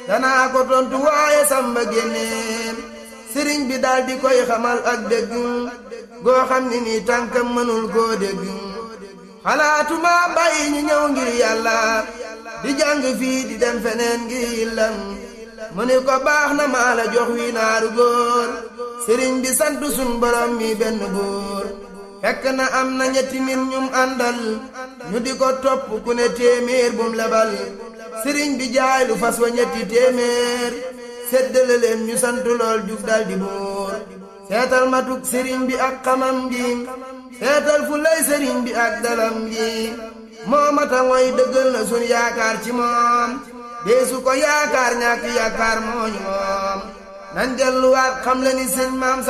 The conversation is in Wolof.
danaa ko tontu waaye samba génneem sëriñ bi daal di koy xamal ak dégg goo xam ni nii tànkam mënul koo dégg xalaatuma bàyyi ñu ñëw ngir yàlla di jàng fii di dem feneen ngir yillam mu ni ko baax na maa la jox wi naaru góor sëriñ bi sant sun borom mi benn góor fekk na am na ñetti nit ñum àndal ñu di ko topp ku ne téeméer bum lebal sëriñ bi jaay lu fas wa ñetti téeméer séddale leen ñu sant lool jug dal di buur seetal matuk sëriñ bi ak xamam gi seetal fu lay sëriñ bi ak dalam gi moo mata ngoy dëggal na sun yaakaar ci moom deesu ko yaakaar ñàkk yaakaar mooñu moom nan delluwaat xam le ni sëñ maam